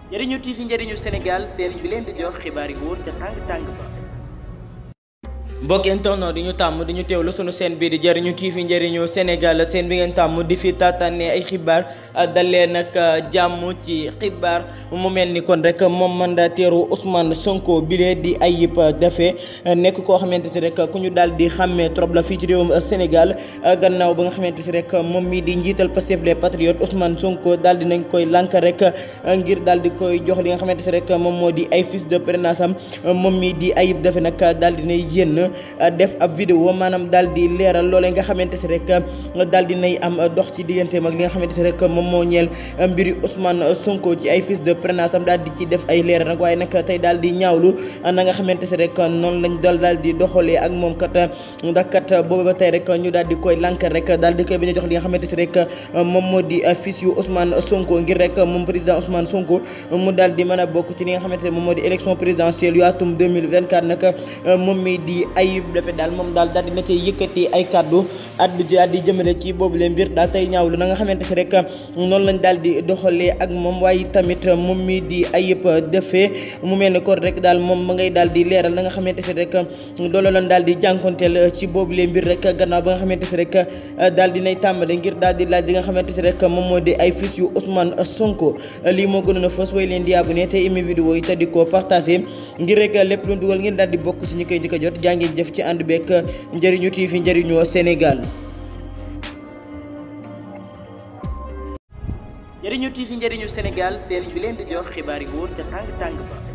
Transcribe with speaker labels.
Speaker 1: njëriñu TV njëriñu Sénégal seen bi leen di jox xibaar yi wóor ca tàng tàng ba. mbokk internet di ñu tàmm di ñu teewlu sunu seen bii di jëriñu TV njëriñu Sénégal seen bi ngeen tàmm di fi tàttaane ay xibaar dalee nag jàmm ci xibaar mu mel ni kon rek moom mandataire Ousmane Sonko bile di Ayib Daffé nekk koo xamante si rek ku ñu daal di xàmmee trop la fii ci réewum Sénégal gannaaw ba nga xamante si rek moom mii di njiital Pastef les Patriotes Ousmane Sonko daal di nañ koy lànk rek ngir daal di koy jox li nga xamante si rek moom moo di ay fiches de parrainage am moom mii di Ayib Daffé nag daal di nay génn. def ab vidéo maanaam daal di leeral loolee nga xamante si rek daal di nay am dox ci digganteem ak li nga xamante si rek moom moo ñeel mbiri Ousmane Sonko ci ay fiches de parrainage am daal di ci def ay leeral nag waaye nag tey daal di ñaawlu na nga xamante si rek noonu lañ dal daal di doxalee ak moom kat ndax kat boobu ba tey rek ñu daal di koy lànk rek daal di koy bañ a jox li nga xamante si rek moom moo di fiche yu Ousmane Sonko ngir rek moom président Ousmane Sonko mu daal di mën a bokk ci li nga xamante ne moom moo di élection présidentielle yu atum 2024 nag moom mi di Ayib Daffé daal moom daal daal dina ci yëkkati ay kàddu addu ji di jëmale ci boobu leen mbir daal tey ñaawlu na nga xamante si rek noonu lañ daal di doxalee ak moom waaye tamit moom mi di Ayib Daffé mu mel ni kon rek daal moom ma ngay daal di leeral na nga xamante si rek loolu lañ daal di jànkonteel ci boobu leen mbir rek gannaaw ba nga xamante si rek daal dinay tàmbale ngir daal di laaj li nga xamante si rek moom moo di ay fiches yu Ousmane Sonko lii moo gënoon a fës way leen di abonné te imi vidéo yi te di ko partagé ngir rek lépp lu dugal ngeen daal di bokk ci ñi koy jëkk a jot jàngi jëf ci ànd beek njëriñu TV njëriñu Sénégal njëriñu TV njëriñu Sénégal seen bi leen di jox xibaar yi wóor ca tàng tàng ba